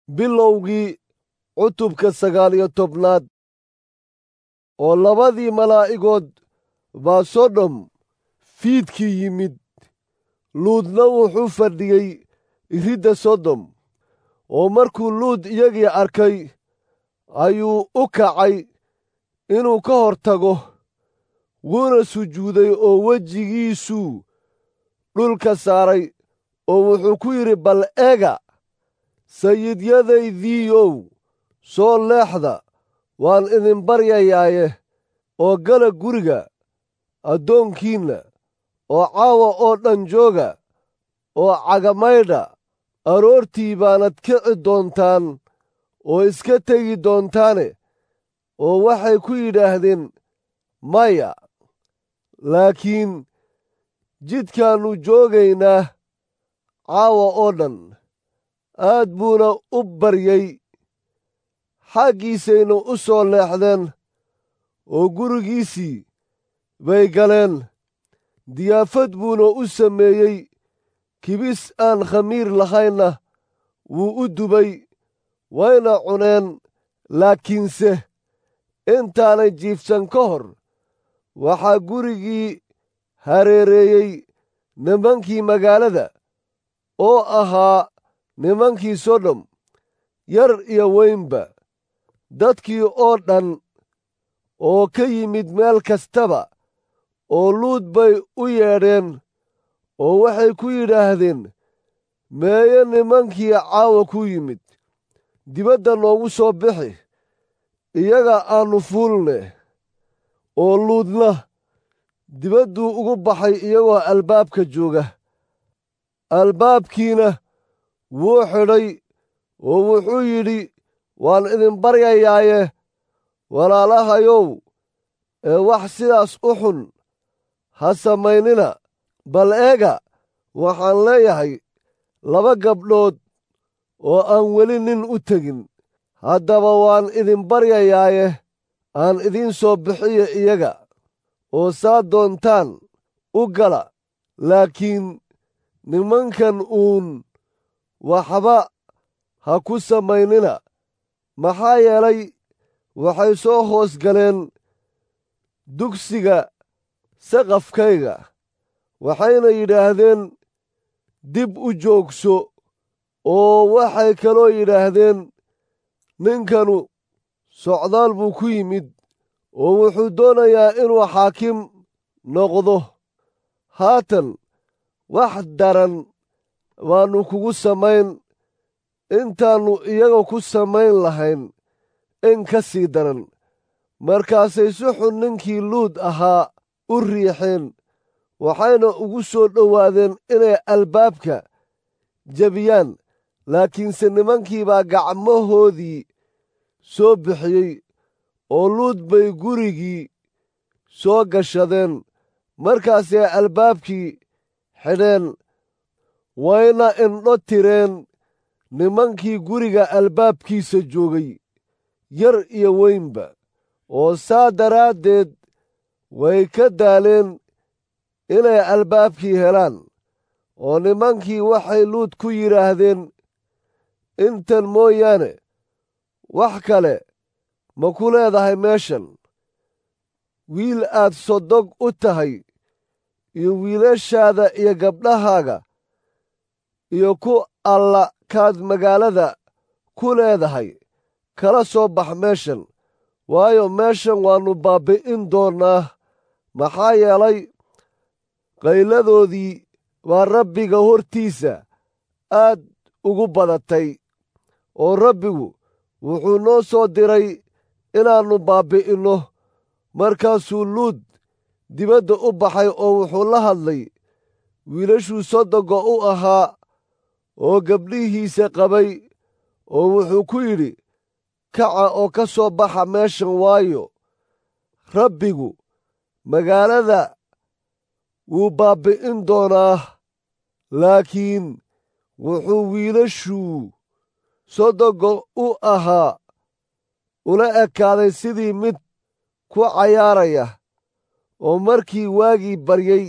bilowgii cutubka sagaal iyo tobnaad oo labadii malaa'igood baa sodom fiidkii yimid luudna wuxuu fadhiyey iridda sodom oo markuu luud iyagii arkay ayuu u kacay inuu ka hor tago wuuna sujuuday oo wejigiisuu dhulka saaray oo wuxuu ku yidhi bal eega sayidyadaydiiow soo leexda waan idin baryayaaye oo gala guriga addoonkiinna oo caawa oo dhan jooga oo cagamaydha aroortii baanad kici doontaan oo iska tegi doontaane oo waxay ku yidhaahdeen maya laakiin jidkaannu joogaynaa caawa oo dhan aad buuna u baryey xaggiisayna u soo leexdeen oo gurigiisii bay galeen diyaafad buuna u sameeyey kibis aan khamiir lahaynna wuu u dubay wayna cuneen laakiinse intaanay jiifsan ka hor waxaa gurigii hareereeyey nimankii magaalada oo ahaa nimankii sodom yar iyo weynba dadkii oo dhan oo ka yimid meel kastaba oo luud bay u yeedheen oo waxay ku yidhaahdeen meeye nimankii caawa ku yimid dibadda noogu soo bixi iyaga aannu fuulne oo luudna dibadduu ugu baxay iyagoo albaabka jooga albaabkiina wuu xidhay oo wuxuu yidhi waan idin baryayaaye walaalahayow ee wax sidaas u xun ha samaynina bal eega waxaan leeyahay laba gabdhood oo aan weli nin u tegin haddaba waan idin baryayaaye aan idiin soo bixiyo iyaga oo saa doontaan u gala laakiin nimankan uun waxba ha ku samaynina maxaa yeelay waxay soo hoos galeen dugsiga saqafkayga waxayna yidhaahdeen dib u joogso oo waxay kaloo yidhaahdeen ninkanu socdaal buu ku yimid oo wuxuu doonayaa inuu xaakim noqdo haatan wax daran baannu kugu samayn intaannu iyaga ku samayn lahayn in ka sii daran markaasay si xun ninkii luud ahaa u riixeen waxayna ugu soo dhowaadeen inay albaabka jebiyaan laakiinse nimankii baa gacmahoodii soo bixiyey oo luud bay gurigii soo gashadeen markaasay albaabkii xidheen wayna indho tireen nimankii guriga albaabkiisa joogay yar iyo weynba oo saa daraaddeed way ka daaleen inay albaabkii helaan oo nimankii waxay luud ku yidhaahdeen intan mooyaane wax kale ma ku leedahay meeshan wiil aad sodog u tahay iyo wiilashaada iyo gabdhahaaga iyo ku alla kaad magaalada ku leedahay kala soo bax meeshan waayo meeshan waannu baabbi'in doonnaa maxaa yeelay qayladoodii baa rabbiga hortiisa aad ugu badatay oo rabbigu wuxuu noo soo diray inaannu baabbi'inno markaasuu luud dibadda u baxay oo wuxuu la hadlay wiilashuu sodoga u ahaa oo gabdhihiisa qabay oo wuxuu ku yidhi kaca oo ka soo baxa meeshan waayo rabbigu magaalada wuu baabbi'in doonaa laakiin wuxuu wiilashuu sodoga u ahaa ula ekaaday sidii mid ku cayaaraya oo markii waagii baryey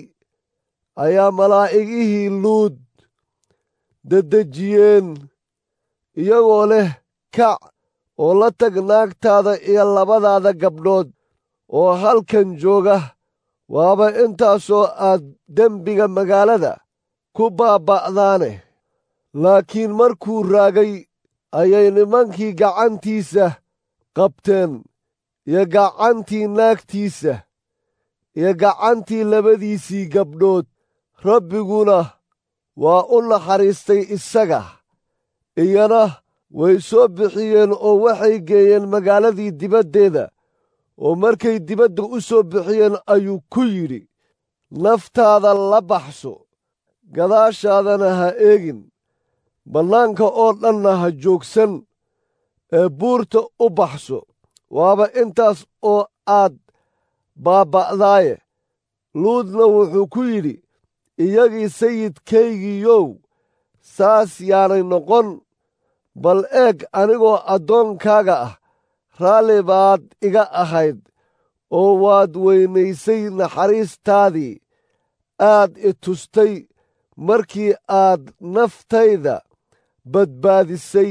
ayaa malaa'igihii luud dedejiyeen iyagoo leh kac oo la tag naagtaada iyo labadaada gabdhood oo halkan jooga waaba intaasoo aad dembiga magaalada ku baaba'daane laakiin markuu raagay ayay nimankii gacantiisa qabteen iyo gacantii naagtiisa iyo gacantii labadiisii gabdhood rabbiguna waa u naxariistay isaga iyana way soo bixiyeen oo waxay geeyeen magaaladii dibaddeeda oo markay dibadda u soo bixiyeen ayuu ku yidhi naftaada la baxso gadaashaadana ha eegin bannaanka oo dhanna ha joogsan ee buurta u baxso waaba intaas oo aad baaba'daaye luudna wuxuu ku yidhi iyagii sayidkaygiiyow saas yaanay noqon bal eeg anigoo addoonkaaga ah raalli baad iga ahayd oo waad weynaysay naxariistaadii aad i tustay markii aad naftayda badbaadisay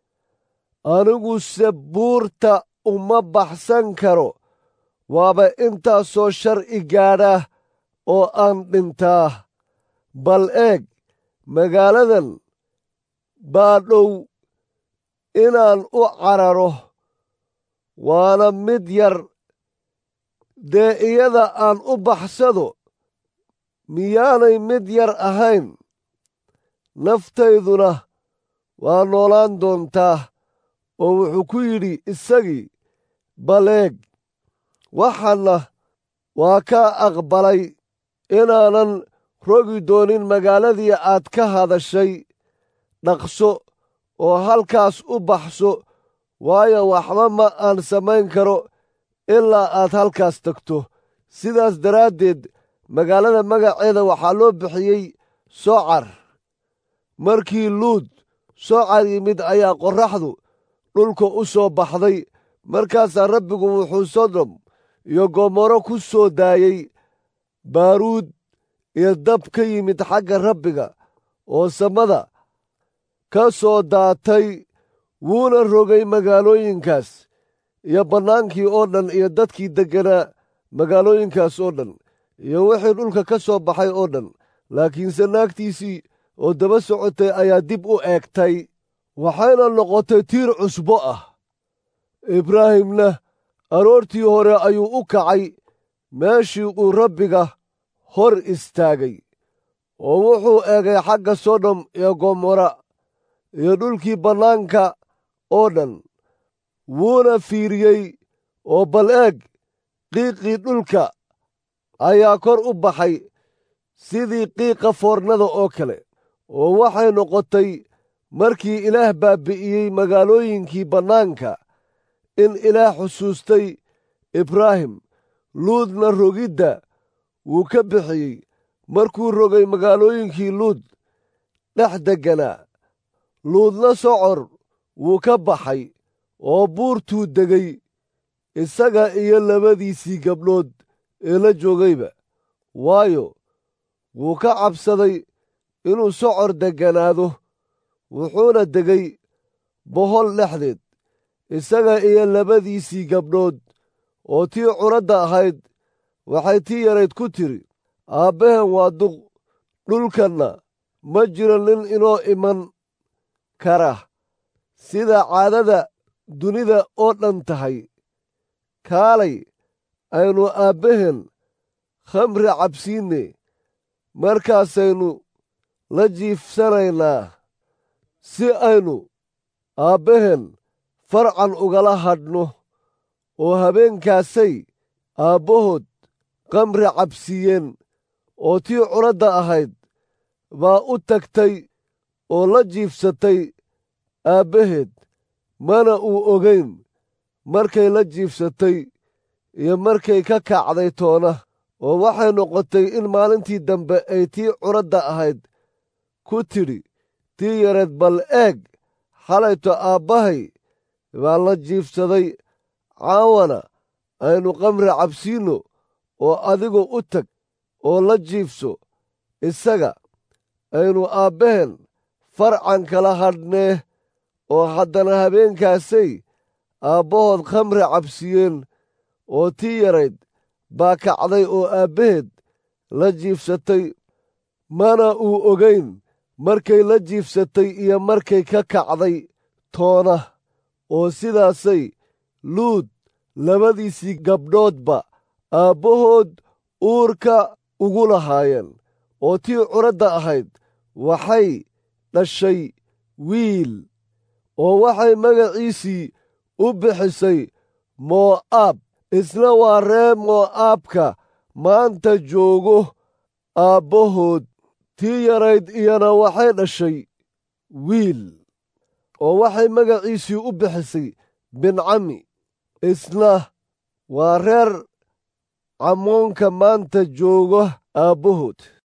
aniguse buurta uma baxsan karo waaba intaasoo shar i gaadha oo aan dhintaa bal eeg magaaladan baa dhow inaan u cararo waana mid yar dee iyada aan u baxsado miyaanay mid yar ahayn naftayduna waa noolaan doontaa oo wuxuu ku yidhi isagii baleeg waxaanna waa kaa aqbalay inaanan rogi doonin magaaladii aad ka hadashay dhaqso oo halkaas u baxso waayo waxba ma aan samayn karo ilaa aad halkaas tagto sidaas daraaddeed magaalada magaceeda waxaa loo bixiyey socar markii luud socar yimid ayaa qorraxdu dhulka u soo baxday markaasaa rabbigu wuxuu sodom iyo gomorro ku soo daayey baaruud iyo dab ka yimid xagga rabbiga oo samada ka soo daatay wuuna rogay magaalooyinkaas iyo bannaankii oo dhan iyo dadkii degganaa magaalooyinkaas oo dhan iyo wixii dhulka ka soo baxay oo dhan laakiinse naagtiisii oo daba socotay ayaa dib u eegtay waxayna noqotay tiir cusbo ah ibraahimna aroortii hore ayuu u kacay meeshii uu rabbiga hor istaagay oo wuxuu eegay xagga sodom iyo gomorra iyo dhulkii bannaanka oo dhan wuuna fiiriyey oo bal eeg qiiqii dhulka ayaa kor u baxay sidii qiiqa foornada oo kale oo waxay noqotay markii ilaah baabbi'iyey magaalooyinkii bannaanka in ilaah xusuustay ibraahim luudna rogidda wuu ka bixiyey markuu rogay magaalooyinkii luud dhex degganaa luudna socor wuu ka baxay oo buurtuu degay isaga iyo labadiisii gabdhood ee la joogayba waayo wuu ka cabsaday inuu socor degganaado wuxuuna degay bohol dhexdeed isaga iyo labadiisii gabdhood oo tii curadda ahayd waxay tii yarayd ku tidhi aabbaheen waa duq dhulkanna ma jiro nin inoo iman kara sida caadada dunida oo dhan tahay kaalay aynu aabbaheen khamri cabsiinne markaasaynu la jiifsanaynaa si aynu aabbaheen farcan ugala hadhno oo habeenkaasay aabbahood khamri cabsiiyeen oo tii curadda ahayd baa u tagtay oo la jiifsatay aabbaheed mana uu ogayn markay la jiifsatay iyo markay ka kacday toona oo waxay noqotay in maalintii dambe ay tii curadda ahayd ku tidhi tii yareed bal eeg xalayto aabbahay baa la jiifsaday caawana aynu khamri cabsiinno oo adigu u tag oo la jiifso isaga aynu aabbaheen farcan kala hadhnee oo haddana habeenkaasay aabbahood khamri cabsiyeen oo tii yarayd baa kacday oo aabbaheed la jiifsatay mana uu ogayn markay la jiifsatay iyo markay ka kacday toona oo sidaasay luud labadiisii gabdhoodba aabbahood uurka ugu lahaayeen oo tii curadda ahayd waxay dhashay wiil oo waxay magaciisii u bixisay moo'aab isna waa ree moo'aabka maanta joogo aabbahood tii yarayd iyana waxay dhashay wiil oo waxay magaciisii u bixisay bincami isna waa reer camoonka maanta jooga aabbahood